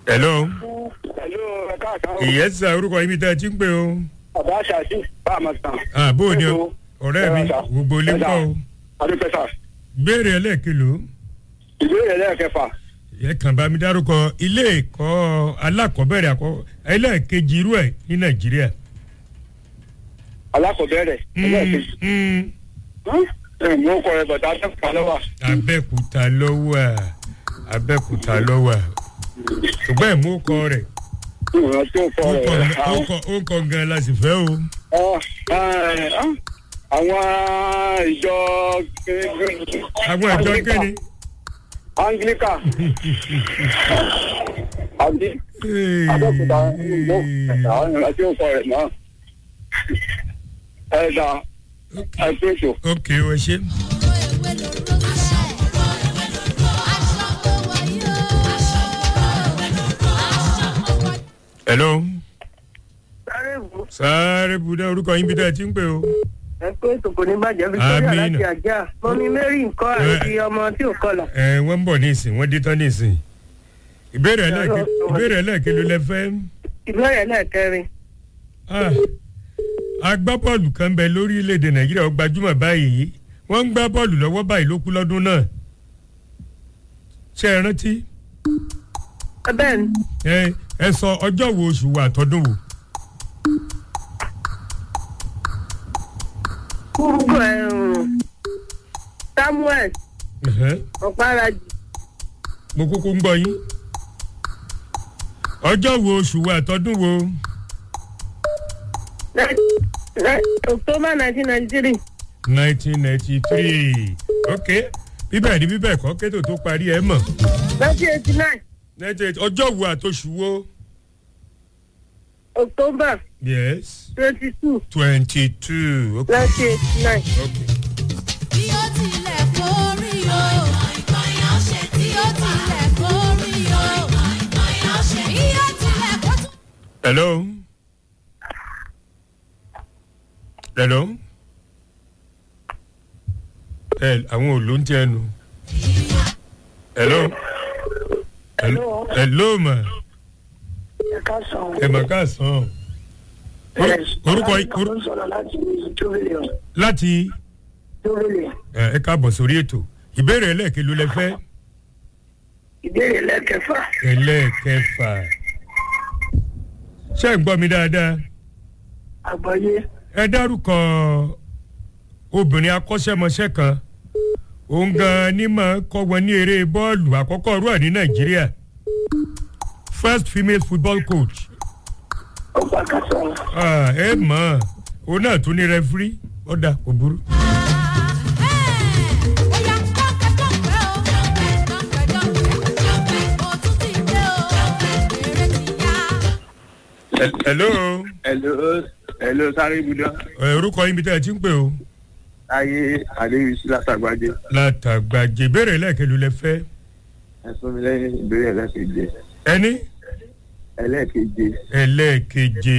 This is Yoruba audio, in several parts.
hello. Hello, ẹ káàsán. ìyẹn sà orúkọ yín mi tẹ́ ẹ ti ń pè o. Bàbá Ṣàṣì bá a máa tàn. àbó ni o ọ̀rẹ́ mi gbogbo ilé ń kọ́ o. Adúpẹ́ sà. béèrè ẹlẹ́ẹ̀kìlò Ìbéèrè lẹ́ẹ̀kẹfà. ẹ kàn bá mi dárúkọ ilé ẹ̀kọ́ alákọ̀ọ́bẹ̀rẹ̀ àkọ́ ẹlẹ́ẹ̀kejì irú ẹ̀ ní nàìjíríà. Alákọ̀ọ́bẹ̀rẹ̀. ẹlẹ́ẹ̀kejì. Mm, mm. Ẹ mú ọkọ rẹ bọ̀dá Abẹ́òkúta lọ́wọ́. abẹ́kúta lọ́wọ́ à abẹ́kúta lọ́wọ́ à ṣùgbọ́n ẹ̀ mú kọ rẹ̀ Ìwọ̀n tó kọ ó rẹ̀. kọ- ó kọ- ó kọ gan la sì fẹ́ o. Ọ, ẹ, ẹ, Àwọn ìjọ àwọn ìjọ kéde. Anglika. Àbí Abẹ́òkúta mú àwọn ìrìn tí ó kọ rẹ̀ náà. Ẹ dà ẹ pé ètò. ok o ṣe. hello. sáré wò sáré buda orúkọ yín bí dáa ti ń pè o. ẹ pé ètò kò ní bàjẹ́ victoria Àmín. láti àjà mọ́mí mary nǹkan àti ọmọ tí ò kọlà. ẹ wọ́n ń bọ̀ ní ìsìn wọ́n dé tán ní ìsìn. ìbéèrè ẹlẹ́ẹ̀kẹ́ ìbéèrè ẹlẹ́ẹ̀kẹ́ ló lẹ fẹ́. ìbéèrè lẹ́ẹ̀kẹrin Ah, agbábọ́ọ̀lù kan bẹ lórílẹ̀‐èdè nàìjíríà ó gbajúmọ̀ báyìí wọ́n ń gbá bọ́ọ̀lù lọ́wọ́ báyìí ló kú lọ́dún náà. ṣé ẹ rántí ẹ bẹ́ẹ̀ ni ẹ ẹ sọ ọjọ́ wo oṣù wo àtọ́dún wo. kúrúkú ẹ samuel Ẹ̀hẹ́. ọ̀páraji mo kúkú ń gbọ́ yín. ọjọ́ wo oṣù wo àtọ́dún wo. october nineteen ninety three nineteen ninety three ok bíbẹ̀ ni bíbẹ̀ kọ́ kétò tó parí ẹ̀ mọ̀. nineteen eighty nine nineteen ọjọ́ wo àtọ́ṣù wo. october yes twenty two twenty two ok. nineteen eighty nine. ok. bí ó tilẹ̀ kórí o tí ó tilẹ̀ kórí o bí ó tilẹ̀ kó tún. hello. hello. ẹ àwọn òòlù ń tiẹ̀ nu. hello. hello. hello ma ẹ ká sàn. ẹ mà ká sàn. orúkọ yìí- kan ló ń sọ̀rọ̀ láti tóbìlì láti tóbìlì ẹ ẹ káàbọ̀ sórí ètò ìbéèrè ẹlẹ́ẹ̀kẹ́ ló lẹ fẹ́ ìbéèrè lẹ́kẹfà ẹlẹ́ẹ̀kẹfà ṣé ẹ gbọ́ mi dáadáa àgbáyé ẹ dárúkọ obìnrin akọ́ṣẹ́mọṣẹ́ kan òun gan-an ní máa kọ́ wọn ní eré bọ́ọ̀lù àkọ́kọ́ rú ẹ̀ ní nàìjíríà first female football coach ọgbà ká sọ̀rọ̀ Ah, ẹ mọ̀ ọ́ òun náà tún ní rẹfúrí ọ̀dà kò burú. Oya dọ́pẹ́ dọ́pẹ́ o dọ́pẹ́ dọ́pẹ́ dọ́pẹ́ o tún ti dé o èrè ti yá. Hel- hello Hello, hello, sáré ibùdó. ẹ, orúkọ yín bí tẹ́ ẹ ti ń pè o. Ayé Adéyísí látàgbàdé. látàgbàjẹ ìbéèrè lẹ́ẹ̀kẹ́ ló lẹ fẹ́ Ẹ fún mi lẹ́yìn ìbéèrè ẹlẹ́keje. ẹni Ẹlẹ́keje. ẹlẹ́ẹ̀keje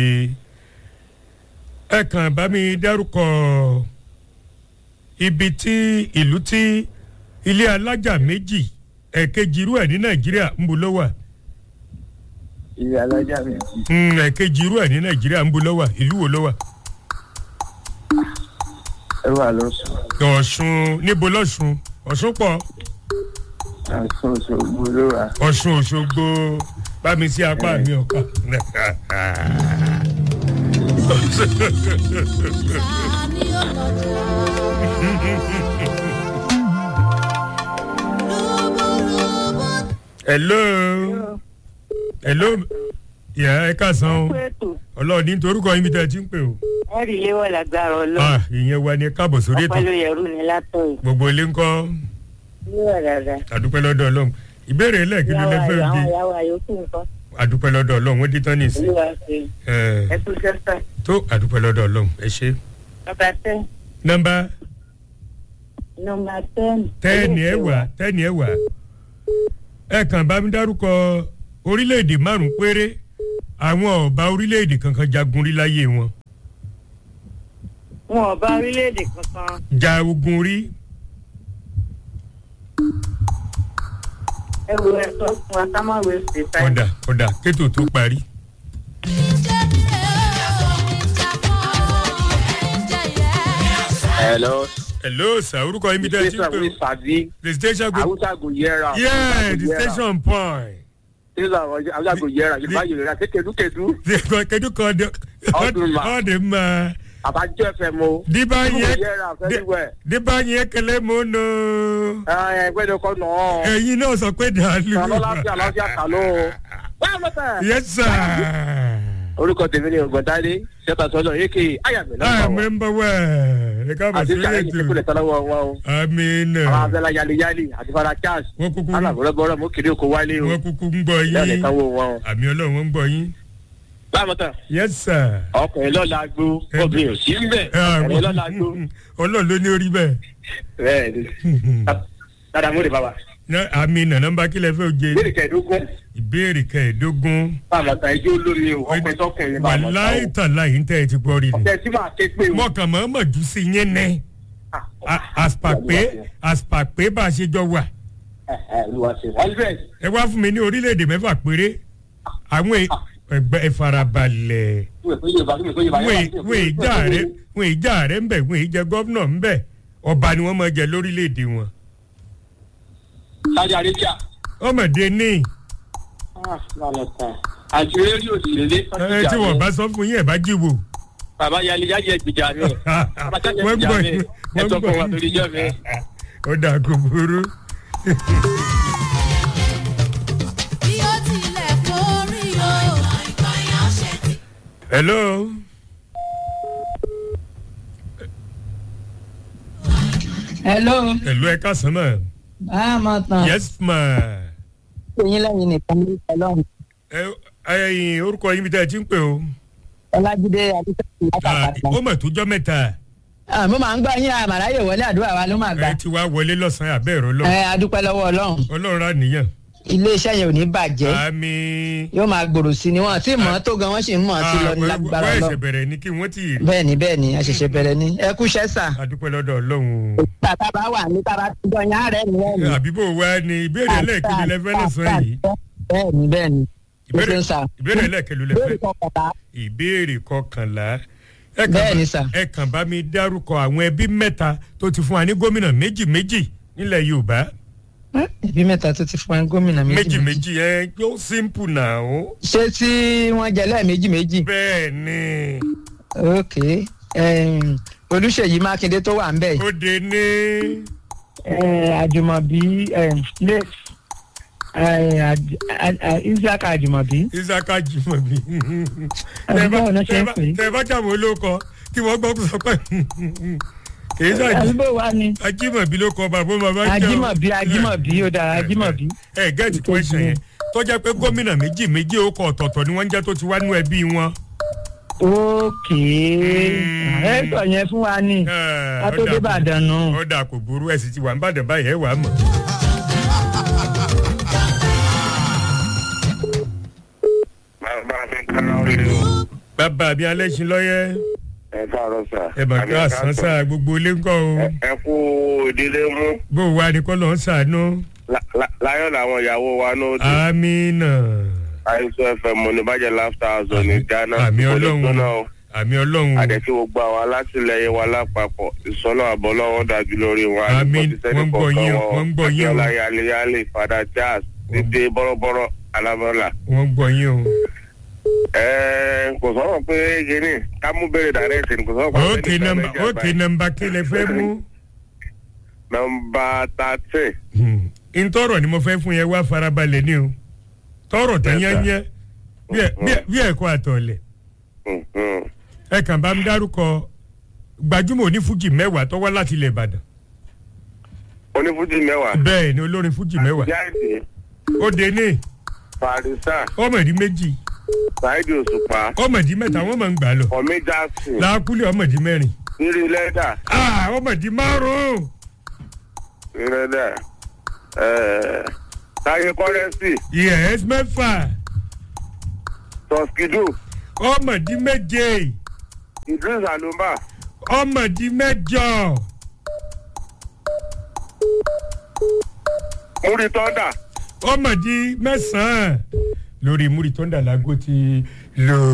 ẹ kàn bá mi dárúkọ ibi tí ìlú tí ilé alájà méjì ẹ̀kejì irú ẹ̀ ní nàìjíríà ń bo ló wà Ilé alájà mi. Mm, ẹ̀kejì irú ẹ̀ ní nàìjíríà ń bo ló wà ìlú wo ló wà Ẹ wà lọ́sùn. ọ̀ṣun níbo lọ́ṣun ọ̀ṣun pọ̀ Àìsàn Òṣogbo ló wà. ọ̀ṣun òṣogbo bá mi sí apá mi ọ̀ka. Ta ni ó lọ́jà? Lúbúlúbú hello hello yà ẹ káàsán o pé ètò ọlọ́ọ̀ni nítorí orúkọ yín bí tẹ́ ẹ ti ń pè o. ẹ̀rí léwọ̀ lágbára ọlọ́run ah ìyẹn wa ni ẹ káàbọ̀ sórí ètò ọpẹ́ ló yẹrù ní látọ̀yìn gbogbo ilé ńkọ́ léwọ̀ dáadáa. àdúpẹ́ lọ́dọ̀ ọlọ́run ìbéèrè ẹlẹ́ẹ̀kejì ló fẹ́ àwọn bí ìyàwó àyòkù nǹkan àdúpẹ́ lọ́dọ̀ ọlọ́run wọ́n dé tán ní ìsìn olúwa ṣe ẹ̀, ẹ kú sẹ́sà. tó àdúpẹ́ lọ́dọ̀ ọlọ́run ẹ ṣe. bàbá tẹ́ nọ́mbà nọmba ten. tẹ́ẹ̀nì ẹ̀ wà tẹ́ẹ̀nì ẹ̀ wà ẹ kàn bá mi dárúkọ orílẹ̀-èdè márùn-ún péré àwọn ọba orílẹ̀-èdè kankan jagun rí láyé wọn wọn ò bá orílẹ̀-èdè kankan ja ogun rí ẹ wo ẹ sọ fún wa ká má wé ṣe táyà. ọ̀dà ọ̀dà kétò tó parí. hello hello sir orúkọ yín mi dẹ́ ti ń pè with o sabi the station go awusa go yẹra yeah the station point awusa go yẹra yorùbá yorùbá ṣe kedukedu kedu kan de Ọdún ma. ọdún ma abajọ fm o diba yẹn yẹra fẹsíwẹ diba yẹn kẹlẹ mọ nù ẹgbẹ́ ni kò nọ ẹyin náà sọ pé dàlú. ọlọ́láfíà ọlọ́láfíà kà ló báwo ló tẹ̀. yes sir. orúkọ tèmi ni ògbọ́ndádé ṣẹ́ta sọ́jọ́ yékè ayàmì ah náà wọ̀ member wẹ̀ ẹ káàbọ̀ àti sí sàlẹ̀ yìí rédíò kúlẹ̀ tọ́lọ́wọ́ wọn o amina àwọn abẹ́lá yaliyali àti fara charles wọ́n kúkú alábọ̀rọ̀bọ̀rọ̀ mú kiri oko wálé o wọ́n kúkú ń gbọ́ lẹ́nu yín ìsanwó wọn o. àmì ọlọ́run wọ́n ń gbọ́ yín báwo tán yes sir. ọkùnrin lọ́la gbó obìnrin ò sí ń bẹ̀ Ah, ọkùnrin lọ́la gbó ọlọ́run ló ní orí bẹ́ẹ̀. bẹ́ẹ̀ ni dada mo de baba Ná- amina nọmba kílẹ̀ fẹ́ oje ìbéèrè kẹẹ̀ẹ́dógún ìbéèrè kẹẹ̀ẹ́dógún báwo tán ẹjọ́ olómi o ọkùnrin tọkùnrin báwo tán wàláì o tàláì ń tẹ́ ẹ ti gbọ́ rí ni ọ̀tẹ̀ tí màá ké pé o. mọ̀kàn mọ́ mọ̀ jù sí yẹn nẹ́ àspàpé àspàpé bá a ṣe jọ wà hundred ẹ wá fún mi ní orílẹ̀-èdè mẹ́fà péré àwọn è- ẹgbẹ́ ẹ farabalẹ̀ wọ́n ìjà rẹ̀ wọ́n ìjà rẹ̀ ń bẹ̀ wọ́n ìjẹ gọ́vnọ̀ ń bẹ̀ ọba ni wọ́n máa jẹ lórílẹ̀-èdè wọn Saudi Arabia ọmọdé ní àti rédíò òṣèlélé ẹ tí wọ́n bá sọ fún yín ẹ̀ bá jíwò bàbá yali yáyẹ ìgbìjà mi bàbá jáde wọ́n ìgbìjà gbọ́ mi yín ẹ wọ́n sọ fún wa gbọ́ torí jẹ́ mi. yín ó dà kó burú. bí ó tilẹ̀ kórí o. hello. hello hello ẹ káàsán mọ̀ báà máa tàn yes ma eyín lẹ́yìn nìkan ní ọlọ́run ẹ ẹyin orúkọ yín bí tẹ́ ẹ ti ń pè o ọlájídé adúgbò Ah, látàkàtà. ó mọ̀ tó jọ́ mẹ́ta mo máa ń gbọ́ yín àmàláyè wọlé àdúrà wa ló máa gbà. ẹ ti wá wọlé lọ́sàn-án abẹ́ ẹ̀rọ lọ ẹ adúpẹ́ lọ́wọ́ ọlọ́run ọlọ́run rà níyàn iléeṣẹ́ yẹn ò ní bàjẹ́ àmì yóò máa gbòòrò sí ni wọn tí mọ̀ ọ́ tó gan wọ́n sì ń mọ̀ ọ́ sí lọ ní lágbára wọ́n lọ. ẹ̀sẹ̀ bẹ̀rẹ̀ ni kí wọ́n ti rí bẹ́ẹ̀ ni bẹ́ẹ̀ ni a ṣẹ̀ṣẹ̀ bẹ̀rẹ̀ ni ẹ kú ṣẹ́sà. adúpẹ́ lọ́dọ̀ ọlọ́run o. tàbá bá wà ní tàbá tó jọ yín àárẹ̀ ni wọ́n ní. àbíbò wa ni ìbéèrè ẹlẹ́ẹ̀kejì lẹ́fẹ́ lọ́sàn yìí bẹ́ẹ̀ ni bẹ́ẹ̀ ni ìbéèrè Ó ṣe ń sà. ìbéèrè ẹlẹ́ẹ̀kejì ìbéèrè lẹ́fẹ́ kọkànlá ìbéèrè kọkànlá ẹ kàn Bẹ́ẹ̀ bá- ni sà. ẹ kàn bá mi dárúkọ àwọn ẹbí mẹ́ta tó ti fún wa ní gómìnà méjì méjì nílẹ̀ yorùbá ẹbí mẹ́ta tó ti fún ẹ gómìnà méjì méjì méjì. méjì ẹ yóò simple náà o ṣé tí wọ́n jẹ lẹ́ẹ̀mejì méjì. bẹ́ẹ̀ ni ok em, olùṣèyí mákindé tó wà ń bẹ̀ ó de ní àjùmọ̀bí isiaka àjùmọ̀bí. isaka jimobi Ẹ báwo ló ṣe ń pè é? tẹ bá jàmọ́ olóko kí wọ́n gbọ́ sọ pé kì í sàjì àdúgbò wa ni ajímọ̀bí ló kọ bàbá bàbá jẹ́ o. ajímọ̀bí ajímọ̀bí ó dára ajímọ̀bí. ẹ gẹ́ẹ̀tì question yẹn tó jẹ́ pé gómìnà méjì méjì ó kọ ọ̀tọ̀ọ̀tọ̀ ni wọ́n ń jẹ́ tó ti wá nú ẹbí wọn. ókè ẹ sọ yẹn fún wa ni ká tó dé Ìbàdàn nù. ó dà kò burú ẹ sì ti wà ń bàdàn báyìí ẹ wà á mọ̀. bàbá mi kára orí o. bàbá mi alẹ́ sin lọ́yẹ́ ẹ káàárọ̀ sà. ẹ mà ká àsánsá gbogbo ilé ńkọ́ o ẹ kú ìdílé mú bó o wá ní kọ́ lọ́ọ́ sànú. láyọ̀ làwọn ìyàwó wa náà dé. amínà àìsàn fm oníbàjẹ́ láfta àzọ ní ghana. àmì Kò lè ọlọ́run gbóná o. àmì ọlọ́run àdẹ̀tí gbogbo àwọn alátìlẹyìn wa lápapọ̀ ìsọ́nà àbọ̀ lọ́wọ́ dájú lórí wọn. Àmín. Wọ́n ń gbọ́ yín o, wọ́n ń gbọ́ yín o. akíọ́lá yaleyale fada jazz dídé bọ́rọ́bọ́rọ́ alábọ́là. wọ́n gbọ́ yín o. ẹ̀ẹ́ kò sọ̀rọ̀ pé gíní ká mú bèrè dàrẹ́tì kò sọ̀rọ̀ pé ókè nọmba ókè nọmba kí lè fẹ́ mú. nọmba tàtẹ́ ntọrọ ni mo fẹ́ fún yẹn wá farabalẹ̀ ni o tọrọ tẹ yẹnyẹ bí ẹ̀kọ́ àtọ̀lẹ̀ ẹ kàn bá mi dárúkọ gbajúmọ̀ onífújì mẹ́wàá tó wá láti ilẹ̀ ìbàdàn onífújì mẹ́wàá bẹ́ẹ̀ ni olórin fújì mẹ́wàá jáde ó dé ní farisa ọmọdé méjì saidi òṣùpá ọmọdé mẹ́ta wọ́n máa ń gbà lọ ọmí jackson làákúlẹ̀ ọmọdé mẹ́rin nírí lẹ́dà ah ọmọdé márùn-ún lẹ́dà ẹ̀ẹ́ táyé kọ́rẹ́sì yes mẹ́fà tọ́skidù ọmọdé méje idris alumba ọmọdé mẹ́jọ múri tọ́ndà ọmọdé mẹ́sàn-án lórí múri tó ń dà lágò ti lò.